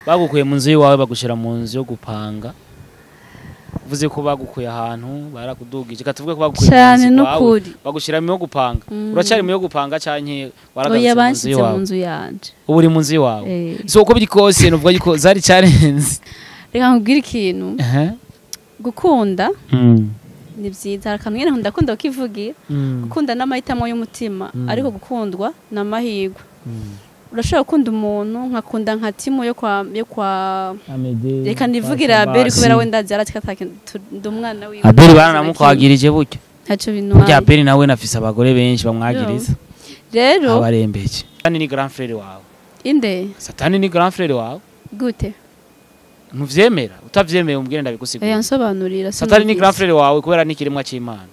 bagukuye mu nzu y'iwawe bagushira mu nzu yo gupanga uvuze ko bagukuye ahantu barakudugije katuvuge ko bagukuye mu cyane nzu iwawe n'ukuri bagushira mu yo gupanga Mm. uracyari mu yo gupanga canke waragarutse oya mu nzu banshyize mu y'iwawe nzu yanje ubu uri mu nzu y'iwawe Eh, so uko biri kose nuvuga yuko zari cyarenze reka nkubwire ikintu gukunda Mm. ni byiza hari akantu nyine ndakunda kukivugira Mm. gukunda n'amahitamo y'umutima Mm. ariko gukundwa ni amahirwe Mm. urashobora gukunda umuntu nkakunda nka timu yo kwa yo kwa Amede, reka nivugire Basi. abeli kubera wenda azi ndi umwana wiwe abeli baranamukwagirije buryo ntacyo burya bintwaye abeli nawe nafise abagore benshi bamwagiriza rero abarembeje satani ni grand frere wawe inde satani ni grand frere wawe gute ntuvyemera utavyemeye umbwire oya ndabigusigura nsobanurira satani ni sinumvise. grand frere wawe kubera ni ikiremwa c'imana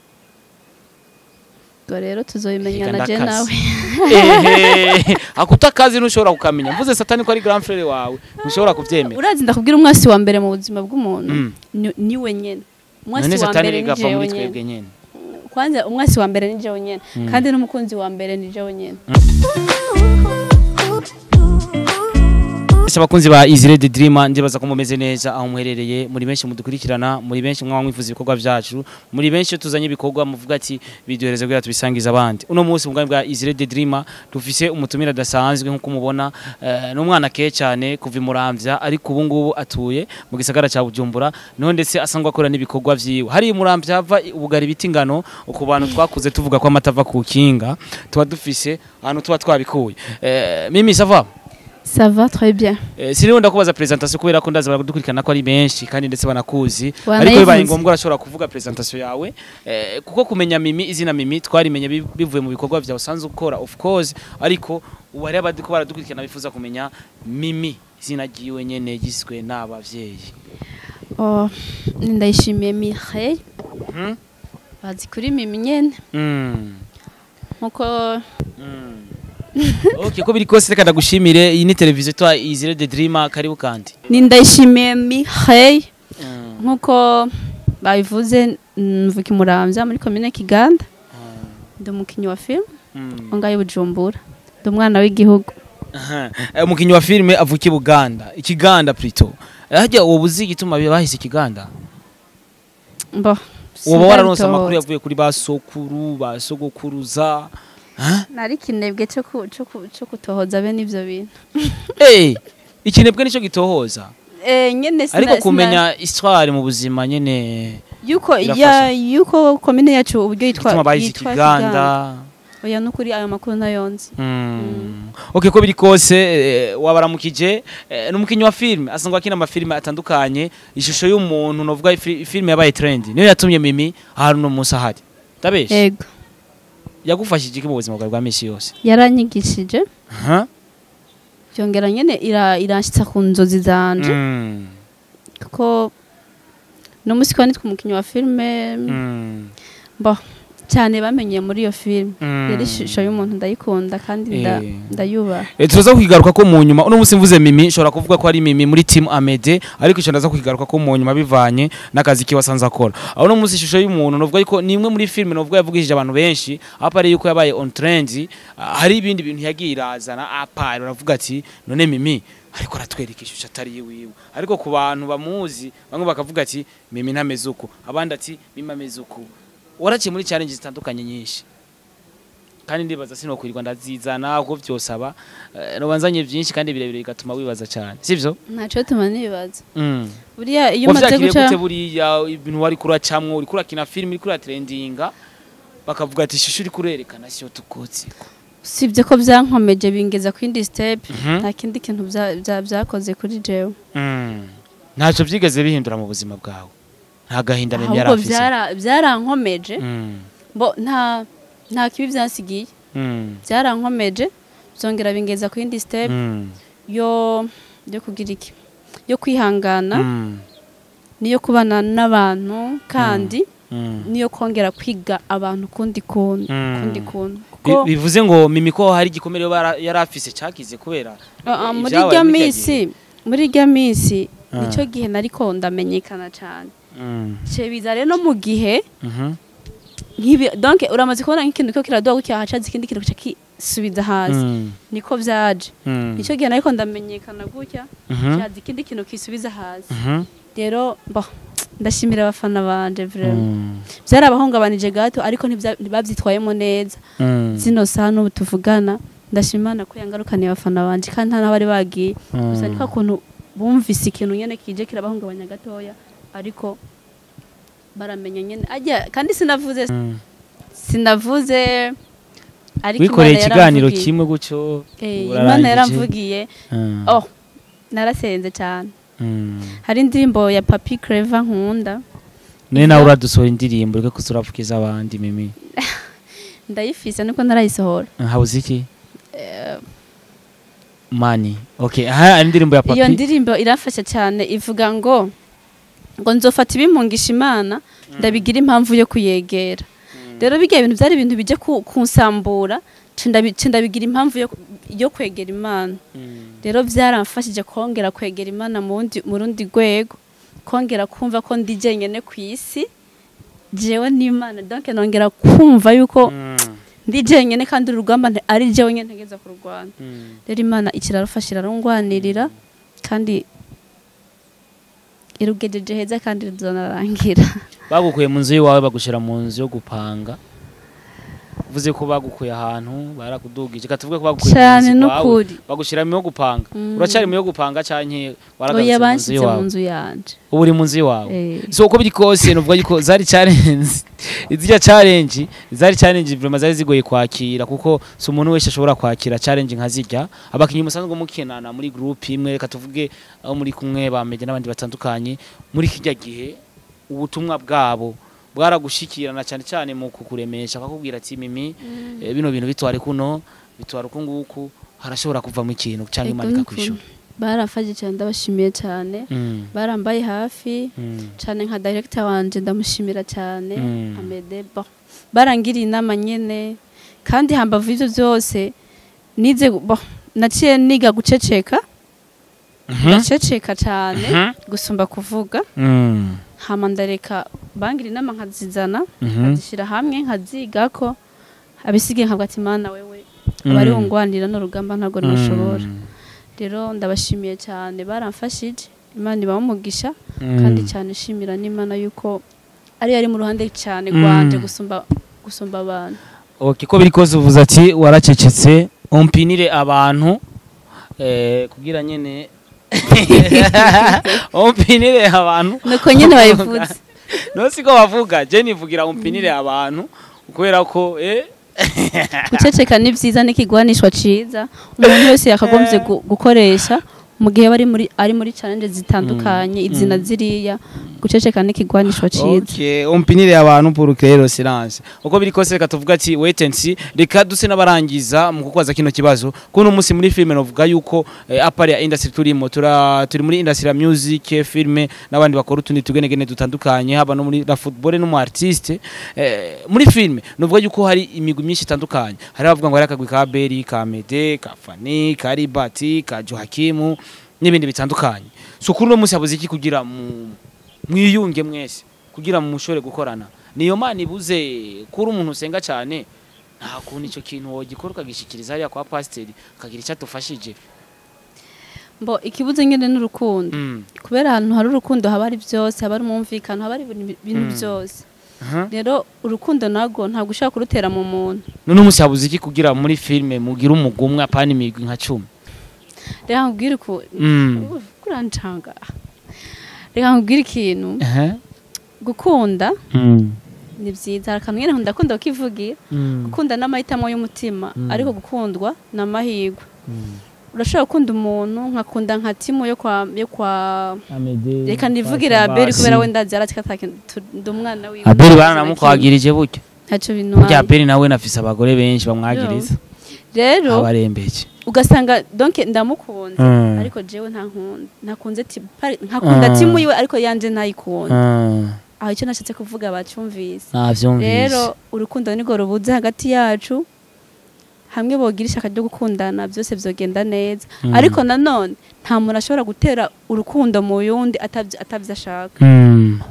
ubwo rero tuzobimenyana Reka je ndakaze. nawe Ehe, akuta akazi ntushobora kukamenya mvuze satani ko ari grand frere wawe ntushobora kuvyemera urazi ndakubwira umwasi wa mbere mu buzima bw'umuntu Mm. ni- niwe nyene umwasi none wa satani mbere ni rigava jewe muri nyene twebwe nyene kwanza umwasi wa mbere ni jewe nyene Mm. kandi n'umukunzi wa mbere ni jewe nyene Ese abakunzi ba Izire the Dreamer ndibaza ko mumeze neza aho muherereye muri benshi mudukurikirana muri benshi mwaba mwifuza ibikorwa byacu muri benshi iyo tuzanye ibikorwa muvuga ati biduhereze kugira tubisangize abandi uno munsi mu bwami bwa Izire the Dreamer dufise umutumire adasanzwe nk'uko mubona eh, n'umwana keye cyane kuva imuramvya ariko ubu ngubu atuye mu gisagara cya Bujumbura niho ndetse asangwa akora n'ibikorwa vyiwe hari imuramvya hava ubugari biti ingano ku bantu twakuze tuvuga ko amata ava ku kinga tuba dufise ahantu tuba twabikuye eh, mimi sava ça va très bien Eh, siriho ndakubaza presentation kubera ko ndaza baradukurikirana ko ari benshi kandi ndetse banakuzi Wanayivuze. ariko bibaye ngombwa urashobora kuvuga presentation yawe eh, kuko kumenya mimi izina mimi twarimenye bi- bivuye mu bikorwa vyawe usanzwe ukora of course ariko ubu hari abadiko baradukurikirana bifuza kumenya mimi izina ryiwe nyene giswe n'abavyeyi oh ndayishimiye Mireille Mhm. bazi kuri mimi nyene Mm. nkuko Mm. okay ko biri kose reka ndagushimire iyi ni televiziyo twa Izire the Dreamer karibu kandi ni ndayishimiye Mireille Mm. nkuko babivuze mvuka imuramvya muri komine Kiganda ndi umukinnyi wa film Mm. ongaye Bujumbura ndi umwana w'igihugu Aha. Eh, umukinnyi wa filime avuka i Buganda ikiganda plutôt hajya uwo buzi igituma bahise ikiganda mbo uba wararonse amakuru sindabitohoza. yavuye kuri ba sokuru ba sogokuruza Huh? nari kinebwe cyo ku- cyo ku- cyo kutohoza bene ivyo bintu Eh, ikinebwe nicyo gitohoza eh nyene sina- ariko sina- kumenya histoire mu buzima nyene yuko birafasha. ya yuko komine yacu uburyo yitwa igituma bahise yitwa ikiganda oya nukuri ayo makuru ntayonzi Mm. okay ko biri kose eh, wabaramukije eh, n'umukinnyi wa filime asangwa akina amafilime atandukanye ishusho y'umuntu novuga ifi- filime yabaye trend niyo yatumye mimi ahantu no munsi ahari ndabeshe yego yagufashije iki mu buzima bwawe bwa misi yose yaranyigishije Aha. byongera nyene ira iranshyitsa ku nzozi zanje Mm. kuko no musi kwa nitwa umukinnyi wa filime Mm. bo cyane bamenyeye muri iyo filime Mm. yari ishusho y'umuntu ndayikunda kandi nda- Eh. ndayubaha Eh, tuza kwigaruka ko mu nyuma uno munsi mvuze mimi nshobora kuvuga ko ari mimi muri team Amede ariko icyo ndaza kwigaruka ko mu nyuma bivanye n'akazi kiwe asanze akora aho uno munsi ishusho y'umuntu novuga yuko ni imwe muri filime novuga yavugishije abantu benshi apa ari yuko yabaye on trend ah, hari ibindi bintu yagiye irazana apa uravuga ati none mimi ariko aratwereka ishusho atari yiwiwe ariko ku bantu bamuzi bamwe bakavuga ati mimi ntameze uku abandi ati mimi ameze uku waraciye muri challenge zitandukanye nyinshi kandi ndibaza sinokwirirwa ndazizana ubwo byosaba eh, nobanzanye byinshi kandi birebire bigatuma wibaza cyane sivyo ntacyo tuma nibaza mm. buriya iyo umaze wavyakiriye guca gute buriya ibintu wari kuracamwo uri kurakina filime uri kuratrendinga bakavuga ati ishusho uri kurerekana siyo tukotsi usibye ko byankomeje bingeza ku yindi step Mhm. nta kindi kintu bya- bya- byakoze kuri jewe mm. ntacyo byigeze bihindura mu buzima bwawe nta gahinda mimi yari ahubwo afise byara- byarankomeje Mm. bo nta nta kibi byansigiye Mm. byarankomeje byongera bingeza ku yindi step Mm. yo yo kugira iki yo kwihangana Mm. niyo kubana n'abantu kandi Mm. niyo kongera kwiga abantu kundi kuntu Mm. kundi kuntu Bi- kuko bivuze ngo mimi ko hari igikomere bara- yari afise cyakize kubera Ah, ah, muri ibyabaye irya muri irya minsi muri irya minsi Ah. nicyo gihe nariko ndamenyekana cyane Mm. ce biza rero no mu gihe Mhm. nk'ibi donc uramaze kubona nk'ikintu ko kiraduha gutya hacaza ikindi kintu kica ki subiza hasi Mm. niko vyaje Mm. nicyo gihe nariko ndamenyekana gutya Mhm. cyaza ikindi kintu kisubiza hasi Mhm. rero bo ndashimira abafana banje vraiment Mm. byarabahungabanije gato ariko ntibya- ntibabyitwayemo neza Mm. zino saha n'ubu tuvugana ndashima Imana ko yangarukaniye abafana banje kandi nta n'abari bagiye gusa Mm. niko kuntu bumvise ikintu nyene kije kirabahungabanya gatoya ariko baramenya nyene ajya kandi sinavuze Mm. sinavuze ariko wikoreye Imana ikiganiro yaramvugiye. kimwe gutyo Eh, urarangije. Imana yaramvugiye Mm. oh narasenze cyane Mm. hari indirimbo ya Papi Clever nkunda none nawe uradusohora indirimbo reka kuza uravugiza abandi mimi ndayifise niko narayisohora habuze iki mani okay aha ari indirimbo ya iyo papi ndirimbo irafasha cyane ivuga ngo ngo nzofata ibimpungisha imana ndabigira impamvu yo kuyegera rero bijya ibintu byari ibintu bijya ku- kunsambura nca ndabi- nca ndabigira impamvu yo, yo kwegera imana Mm. rero byaramfashije kongera kwegera imana mu wundi- mu rundi rwego kongera kumva ko ndi jyenyine ku isi jewe n'imana donc nongera kumva yuko Mm. ndi jyenyine kandi urugamba nte- ari jewe nyine ntegeza kurwana Mm. rero imana ikirarufasha irarungwanirira kandi irugejeje heza kandi rizanarangira bagukuye mu nzu y'iwawe bagushyira mu nzu yo gupanga uvuze ko bagukuye ahantu barakudugije reka tuvuge ko bagukuye mu cyane nzu iwawe n'ukuri bagushyira mu yo gupanga Mm. uracyari mu yo gupanga canke waragarutse oya mu nzu banshyize mu y'iwawe nzu yanje ubu uri mu nzu y'iwawe Eh, so uko biri kose nuvuga yuko zari challenge izirya challenge zari challenge vraiment zari zigoye kwakira kuko si umuntu wese ashobora kwakira challenge nka zirya abakinnyi musanzwe mukinana muri group imwe reka tuvuge aho muri kumwe bameze n'abandi batandukanye muri kijya gihe ubutumwa bwabo bwaragushikirana cyane cyane mu kukuremesha akakubwira ati mimi eh, bino bintu bitware kuno bitwara uku nguku harashobora kuvamo ikintu cyangwa ego imana n'ukuri. ikakwishura barafashe cyane ndabashimiye cyane Mm, barambaye hafi mm, cyane nka director wanje ndamushimira cyane Mm. amede bon barangiriye inama nyene kandi hambavu ivyo byose nize gu- bon naciye niga guceceka mhm, ndaceceka cyane mhm, gusumba kuvuga mm, hama ndareka bangira inama nkazizana mhm. nkazishyira hamwe nkazigako abisigaye nkavuga ati mana wewe abari Mm. bungwanira n'urugamba ntabwo nashobora Mm. rero ndabashimiye cyane baramfashije imana ibamugisha Mm. kandi cyane ishimira n'imana yuko ari yari mu ruhande cyane Mm. rwanje gusumba gusumba abantu okay ko biri kose uvuze ati waracecetse umpinire abantu eh, kugira nyene umpinire abantu nuko nyine bayivuze no siko bavuga je nivugira umpinire abantu kubera ko eh guceceka ni byiza n'ikigwanishwa ciza umuntu wese yakagombye gu- gukoresha mu gihe aba ari muri ari muri challenge zitandukanye izina ziriya guceceka n'ikigwanishwa ciza Okay, umpinire abantu pour créer le silence. Uko biri kose reka tuvuga ati wait and see. Reka duse n'abarangiza mu kukubaza kino kibazo. Kuno munsi muri filme novuga yuko eh, apari ya industry turimo tura turi muri industry ya music, filme n'abandi bakora utundi tugenegene dutandukanye haba no muri la football no mu artiste. Eh, muri filme novuga yuko hari imigwi myinshi itandukanye. Hari abavuga ngo hari akagwi ka Beri, ka Mede, ka Fani, ka Ribati, ka Johakimu n'ibindi bitandukanye. So kuri uno munsi habuze iki kugira mu mwiyunge mwese kugira mu mushore gukorana niyo mana ibuze kuri umuntu usenga cyane nta kuntu icyo kintu wogikora ukagishikiriza hariya kwa pasiteri akagira icyo atufashije mbo ikibuze nyine n'urukundo Mm. kubera ahantu hari urukundo haba hari byose haba hari umwumvikano haba hari ibintu ibintu Mm. byose Aha. rero urukundo narwo ntabwo ushobora kurutera mu muntu none umunsi habuze iki kugira muri filime mugire umugumwe apana imigwi nka cumi reka nkubwire uku Mm. Uf, kurancanga reka nkubwire ikintu Aha. gukunda Mm. ni byiza hari akantu nyine ndakunda kukivugira Mm. gukunda n'amahitamo y'umutima Mm. ariko gukundwa ni amahirwe Mm. urashobora gukunda umuntu nkakunda nka timu yo kwa yo kwa Amede, reka nivugire kwa abeli kubera Sabasi. we ndazi yaratika ndi umwana wiwe abeli baranamukwagirije burya ntacyo burya bintwaye abeli nawe nafise abagore benshi bamwagiriza rero abarembeje ugasanga donc ndamukunze Mm. ariko jewe nta nkunda ntakunze ti- pari- nkakunda Mm. timu yiwe ariko yanje ntayikunda Mm. aho icyo nashatse kuvuga bacyumvise navyumvise rero urukundo nirwo rubuze hagati yacu hamwe bogira ishaka ryo gukundana byose byogenda neza Mm. ariko nanone nta muntu ashobora gutera urukundo mu yundi atabyo atabyo ashaka Mm.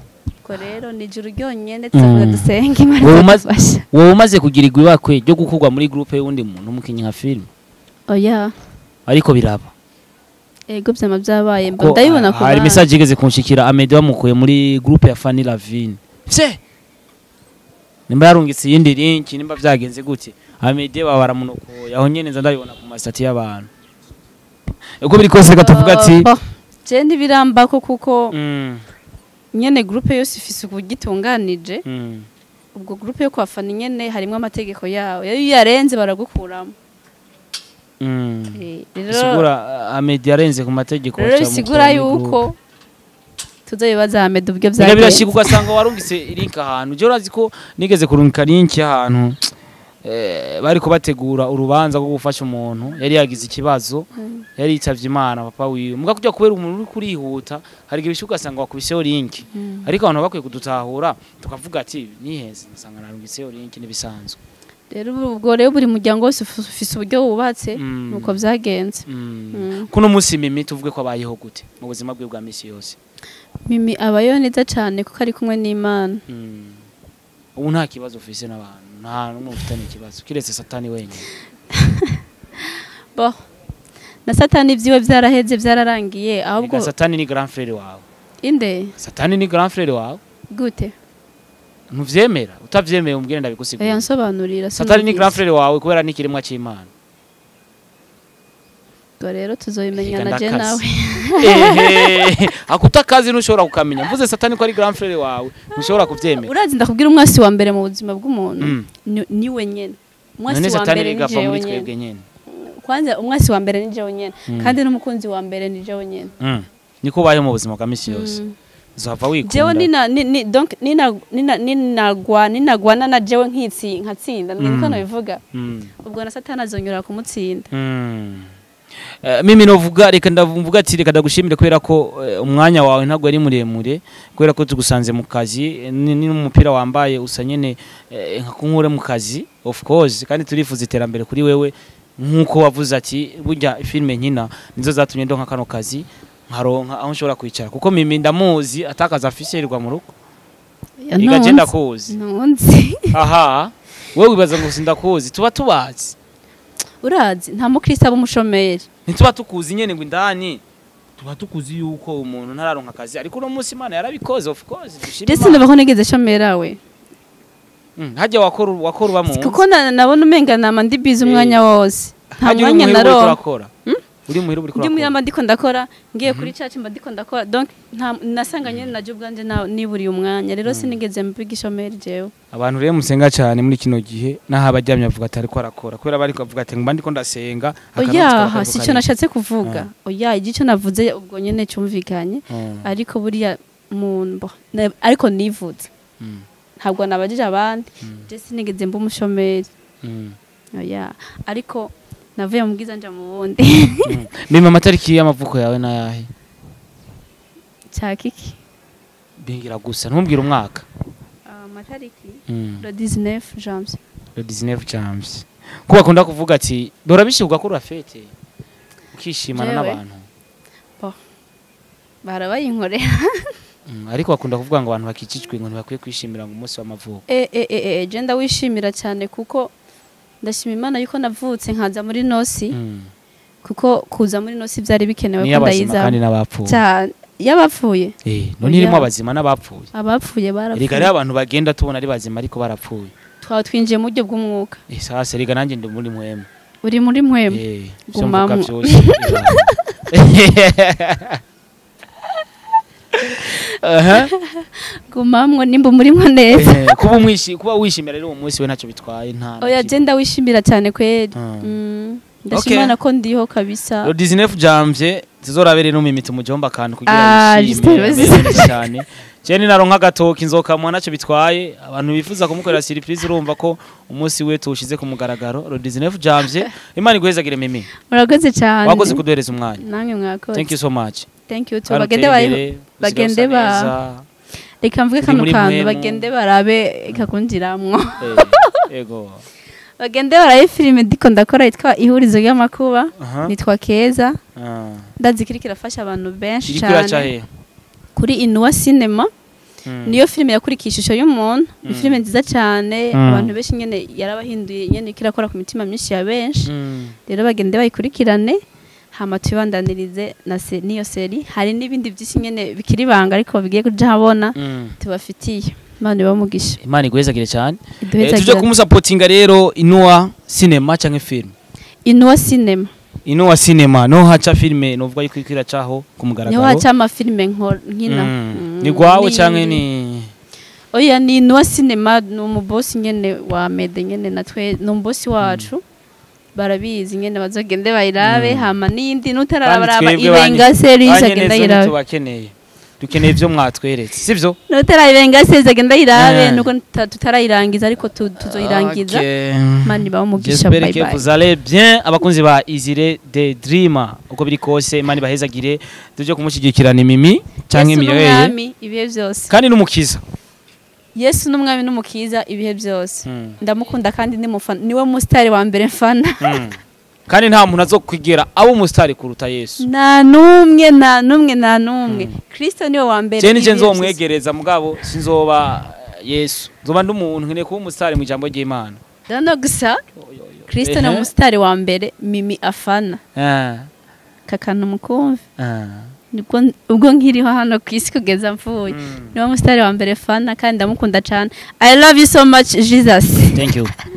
nuko rero ni ijuru ryonyene tuzavuga Mm. dusenge imana Wowe umaze- izadufasha wowe umaze kugirirwa ibakwe ryo gukurwa muri groupe y'uwundi muntu umukinnyi nka filime oya ariko biraba ego vyama vyabaye mba ko ndabibona ku hari bana. message igeze kunshikira Amede bamukuye muri groupe ya Fanny Lavine vye nimba yarungitse iyindi link nimba vyagenze gute Amede baba baramunokoye aho nyene nza ndabibona ku masitati y'abantu uko biri kose reka tuvuga ati Oh, je ntibirambako kuko mm, nyene groupe yose ifise uburyo itunganije mm, ubwo groupe yo kwafana nyene harimwo amategeko yawo iyo yarenze baragukuramo mm. Eh, rero bisigura Amede yarenze ku mategeko rero baca bisigura bamukura muri groupe. yuko tuzobibaza Ahmed uburyo Biga birashika vyagenze ugasanga warungitse link ahantu je urazi ko nigeze kurungika link ahantu eh, bariko bategura urubanza rwo gufasha umuntu yari yagize ikibazo yari yitavye imana papa wiwe muga kujya kubera umuntu uri kurihuta hari igihe bishuka ugasanga wakubiseho link Mm. ariko abantu bakwiye kudutahura tukavuga ati niheze nsanga narungiseho link nibisanzwe rero ubwo rero buri muryango wose uf- ufise uburyo wubatse Mm. nuko vyagenze Mm. Mm. kuno munsi mimi tuvuge ko abayeho gute mu buzima bwe bwa misi yose mimi abayeho neza cane kuko ari kumwe n'imana Mm. ubu nta kibazo ufise n'abantu nta n'umwe ufitanye ikibazo kiretse satani wenyine bo na satani vyiwe vyaraheze vyararangiye ahubwo Ega satani ni grand frère wawe inde satani ni grand frère wawe gute ntuvyemera utavyemeye umbwire oya ndabigusigura nsobanurira satani ni grand sinumvise. frère wawe kubera ni ikiremwa c'imana ubwo rero tuzobimenya Ega na je ndakaze. nawe ehe akutakazi ntushobora kukamenya mvuze satani ko ari grand frère wawe ntushobora kuvyemera urazi ndakubwira umwasi wa mbere mu buzima bw'umuntu Mm. ni- niwe nyene umwasi none wa satani mbere ni rigava jewe muri nyene twebwe nyene kwanza umwasi wa mbere ni jewe nyene Mm. kandi n'umukunzi wa mbere ni jewe nyene Mm. niko ubayeho mu buzima bwa misi yose Mm. uzava jewe wikunda nina ni, ni, donc nina nina ninagwa ninagwana na jewe nkitsi nkatsinda niko Mm. nabivuga Mm. ubwo na satani azonyura kumutsinda Mm. Eh, mimi novuga reka ndavuga ati reka ndagushimire kubera ko eh, umwanya wawe ntabwo ari muremure kubera ko tugusanze mu kazi eh, ni ni n'umupira wambaye usa nyene eh, nka kunkure mu kazi of course kandi turifuza iterambere kuri wewe nk'uko wavuze ati burya filime nkina nizo zatumye ndonka kano kazi nkaronka aho nshobora kwicara kuko mimi ndamuzi atakaza afise yirirwa mu rugo igaje ndakuzi ntunzi aha wowe wibaza ngo sindakuzi tuba tubazi urazi nta mukristo aba umushomeri ntituba tukuzi nyene ngo indani tuba tukuzi yuko umuntu ntararonka akazi ariko uno munsi imana yarabikoze of course dushima ndetse Imana. ndabaho nigeze shomera we Mm, hajya wakora wakora uba mu kuko na- nabona umenga nama ndi bize umwanya wose nta hajya uri mwanya muhira uriko naronka urakora uri muhira uriko ndi muri urakora mba ndiko ndakora ngiye kuri church mba ndiko ndakora donc nta nasanga nyene naje ubwanje na- niburiye umwanya rero sinigeze mbiga ishomeri jewe abantu rero musenga cyane muri kino gihe naho abaryamye bavuga ati ariko arakora kubera bari kuvuga ati mba ndiko ndasenga akanotsi oyaha kaba si cyo kariko nashatse kuvuga oya igico navuze ubwo nyene cyumvikanye kariko. Mm, ariko buriya mu na- ariko nivuze mm, ntabwo nabajije abandi Mm. je sinigeze mba umushomeri mm, oya ariko navuye mu bwiza nja mu bundi mm. mima amatariki y'amavuko yawe nayahe cyakiki bingira gusa ntumbwire umwaka amatariki Mm, le 19 janvier le 19 James ko bakunda kuvuga ati dora bishyirwa ko urafete ukishimana Jewe. n'abantu barabayinkorera Mm, ariko bakunda kuvuga ngo abantu bakikijwe ngo ntibakwiye kwishimira ngo umunsi w'amavuko e e e e je ndawishimira cyane kuko ndashima imana yuko navutse nkaza muri nosi Mm. kuko kuza muri nosi byari bikenewe niyo ko abazima kandi ndayiza n'abapfuye cyane y'abapfuye Eh, none irimo Oya. abazima n'abapfuye abapfuye erega barapfuye rero abantu bagenda tubona ari bazima ariko barapfuye twaba twinjiye mu buryo bw'umwuka Eh, sasa erega nanjye ndi muri mwemu uri muri mwemu Eh, ivyo mvuga Gumamwo. vyose Aha. gumamwo nimba umurimo neza Eh, kuba umwishi kuba wishimira rero uwo munsi we ntacyo bitwaye nta na oya kimwe. je ndawishimira cyane kweli Mm. Mm. Okay. ndashima Imana ko ndiho kabisa Lo 19 Janvier tuzorabere no mimita umujomba akantu kugira Ah, yishime Justin, ameze neza cyane Jeni naronka agatoki nzokamwa ntacyo bitwaye abantu bifuza kumukorera surprise urumva ko umunsi we tuwushize ku mugaragaro Lo 19 Janvier Imana iguhezagire mimi murakoze cyane wakoze kuduhereza umwanya namwe mwakoze thank you so much thank you too Kandi bagende utere bayi imbere, bagende usigaye ba- usa neza. reka mvuge Uri kano muri kantu mwemu. bagende barabe kakundiramwo Eh, ego bagende barabe filime ndiko ndakora yitwa ihurizo ry'amakuba aha nitwa keza Ah. ndazi kiri kirafasha abantu benshi iri kwiraca cyane he kuri inuwa cinema niyo filime yakurikiye ishusho y'umuntu ni filime nziza cyane Mm. abantu benshi nyene yarabahinduye nyene ko irakora ku mitima myinshi ya benshi Mm. rero bagende bayikurikirane hama tubibandanirize na se, n'iyo seri hari n'ibindi byinshi nyene bikiri banga ariko bigiye kuja habona Mm. tubafitiye imana ibamugisha imana iguhezagire cyane Eh, iduheza tuje kumusapotinga rero inuwa cinema canke film inuwa cinema inuwa cinema no haca filme novuga yuko iriko iracaho ku niho mugaragaro haca amafilime nkora- nkina Mm. Mm, ni gwawe ni- canke ni oya ni inuwa cinema ni umubosi nyene wa mede nyene natwe ni umubosi wacu barabizi nyene bazogende bayirabe Mm. hama n'iyindi Kandi n'utarabaraba twebwe ibenga banye- series banye agenda neza ayirabe ntitubakeneye dukeneye ivyo mwatweretse sivyo n'utarayibenga series agenda ayirabe Eh. nuko tuta- tutarayirangiza ariko tu- tuzoyirangiza Okay. mani ibahe umugisha J'espère bye que bye vous allez bien abakunzi ba Izire the Dreamer uko biri kose imana ibahezagire tuje kumushyigikirana imimi canke yesu imireye n'umwami ibihe byose kandi n'umukiza yesu n'umwami n'umukiza ibihe byose Mm. ndamukunda kandi ni mufana niwe musitari wa mbere mfana Mm. kandi nta muntu azokwigera aba umusitari kuruta Yesu nta n'umwe nta n'umwe nta n'umwe kirisito niwe wa mbere je nije ibihe byose. nzomwegereza mugabo sinzoba Yesu nzoba ndi umuntu nkeneye kuba umusitari mu ijambo ry'Imana Dano gusa kirisito ni Ehe. umusitari wa mbere mimi afana Ah, kakana umukumvi ah. nibwo ubwo nkiriho hano ku isi kugeza mvuye Mm. niwe musitari wa mbere fana kandi ndamukunda cyane i love you so much jesus thank you